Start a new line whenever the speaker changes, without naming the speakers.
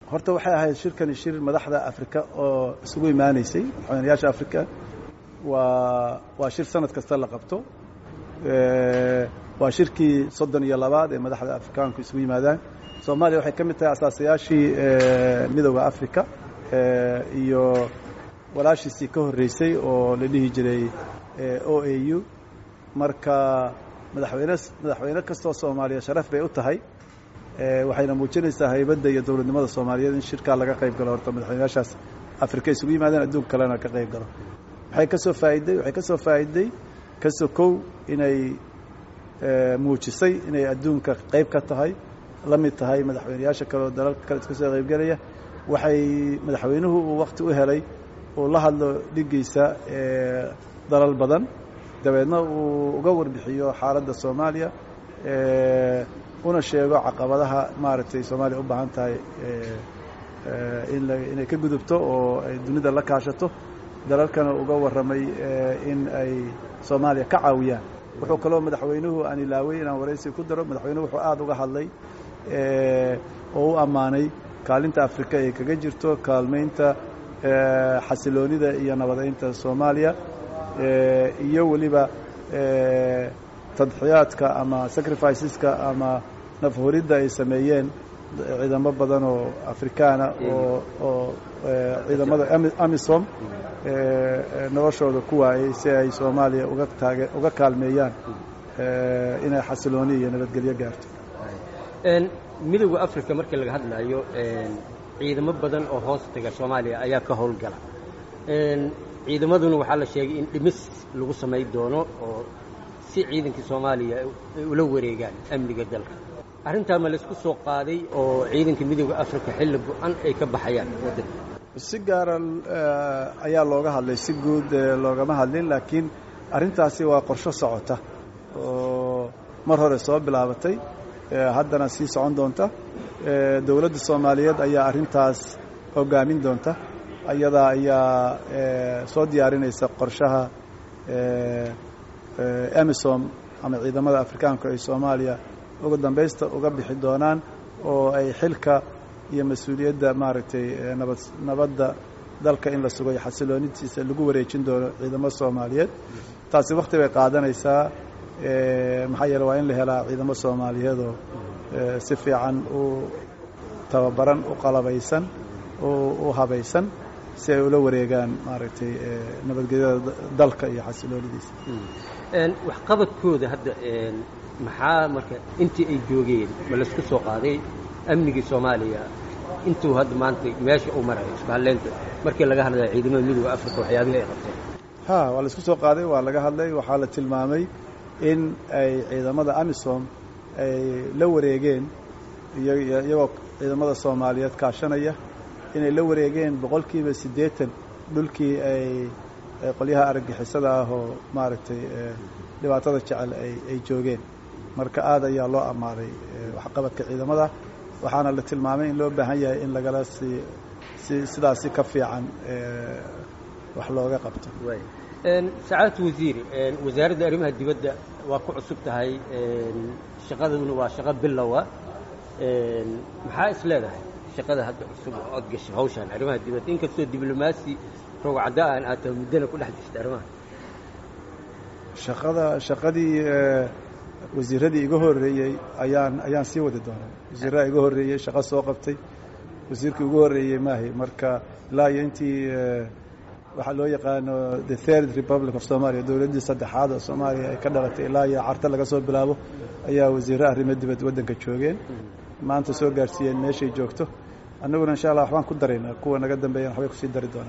horta waxay ahayd shirkani shir madaxda afrika oo isugu imaaneysay madaxweynayaasha afrika waa waa shir sanad kasta la qabto waa shirkii soddon iyo labaad ee madaxda afrikaanku isugu yimaadaan soomaaliya waxay ka mid tahay asaasayaashii midooda africa iyo walaashiisii ka horreysay oo la dhihi jiray o a u marka madaxweyne madaxweyne kastoo soomaaliya sharaf bay u tahay waxayna muujinaysaa haybadda iyo dowladnimada soomaaliyeed in shirkaa laga qayb galo horta madaxweynayaashaas afrika isugu yimaadeen adduunka kalena ka qayb galo waxay ka soo faa'iday waxay ka soo faa'iday ka sokow inay muujisay inay adduunka qayb ka tahay la mid tahay madaxweynayaasha kale oo dalalka kale iska soo qaybgelaya waxay madaxweynuhu uu wakti u helay uu la hadlo dhiggiisa dalal badan dabeedna uu uga warbixiyo xaaladda soomaaliya una sheego caqabadaha maaragtay soomaaliya u baahan tahay in inay ka gudubto oo ay dunida la kaashato dalalkana uga warramay in ay soomaaliya ka caawiyaan wuxuu kaloo madaxweynuhu aan ilaaway inaan waraysi ku daro madaxweynuhu wuxuu aada uga hadlay oo u ammaanay kaalinta afrika ay kaga jirto kaalmaynta xasiloonida iyo nabadeynta soomaaliya iyo weliba tadxiyaadka ama sacrificeska ama nafhuridda ay sameeyeen ciidamo badan oo afrikaana oo oo ciidamada amisom noloshooda ku waayey si ay soomaaliya uga taage uga kaalmeeyaan inay xasilooni iyo nabadgelyo gaarto
midowda africa markii laga hadlaayo ciidamo badan oo hoos taga soomaaliya ayaa ka howlgala ciidamaduna waxaa la sheegay in dhimis lagu samay doono oo si ciidankii soomaaliya ay ula wareegaan amniga dalka arrintaa ma laysku soo qaaday oo ciidanka midowda africa xilli go-an ay ka baxayaan waddanka
si gaara ayaa looga hadlay si guud loogama hadlin laakiin arrintaasi waa qorsho socota oo mar hore soo bilaabatay haddana sii socon doonta dowladda soomaaliyeed ayaa arrintaas hogaamin doonta ayadaa ayaa soo diyaarinaysa qorshaha emisom ama ciidamada afrikaanku ay soomaaliya ugu dambaysta uga bixi doonaan oo ay xilka iyo mas-uuliyadda maaragtay nabad nabadda dalka in la sugayo xasiloonitiisa lagu wareejin doono ciidamo soomaaliyeed taasi wakhti bay qaadanaysaa maxaa yeele waa in la helaa ciidamo soomaaliyeedoo si fiican u tababaran u qalabaysan u habaysan si ay ula wareegaan maaragtay nabadgelyada dalka iyo xasiloonidiisa
waxqabadkooda hadda maxaa marka intii ay joogeen ma laysku soo qaaday amnigii soomaaliya intuu hadda maanta meesha u marayo isbahaleynta markii laga hadlaya ciidamada midooda africa waxyaabihii ay qabteen
ha waa laisku soo qaaday waa laga hadlay waxaa la tilmaamay in ay ciidamada amisom ay la wareegeen iyagoo ciidamada soomaaliyeed kaashanaya inay la wareegeen boqolkiiba siddeetan dhulkii ay qolyaha argagixisada ah oo maaragtay dhibaatada jecel ay joogeen marka aad ayaa loo ammaaday waxqabadka ciidamada waxaana la tilmaamay in loo baahan yahay in lagala sii si sidaasi ka fiican wax looga qabto
sacaadatu wasiir wasaaradda arrimaha dibadda waa ku cusub tahay shaqaduna waa shaqo bilowa maxaa is leedahay shaqada hadda cusub oo ood gashay hawshaan arrimaha dibadda inkastoo diblomaasi rogcadda aan aad tahay muddana ku dhex jirta arrimaha
shaqada shaqadii wasiiradii iga horreeyey ayaan ayaan sii wadi doonaa wasiirraha iga horreeyey shaqo soo qabtay wasiirkii ugu horreeyey maahi marka ilaa iyo intii waxaa loo yaqaano the third republic of somalia dowladdii saddexaad oo soomaaliya ay ka dhalatay ilaa iyo carta laga soo bilaabo ayaa wasiirre arrimo dibad waddanka joogeen maanta soo gaarsiiyeen meeshay joogto annaguna insha allah waxbaan ku daraynaa kuwa naga dambeeyana waxbay kusii dari doonaa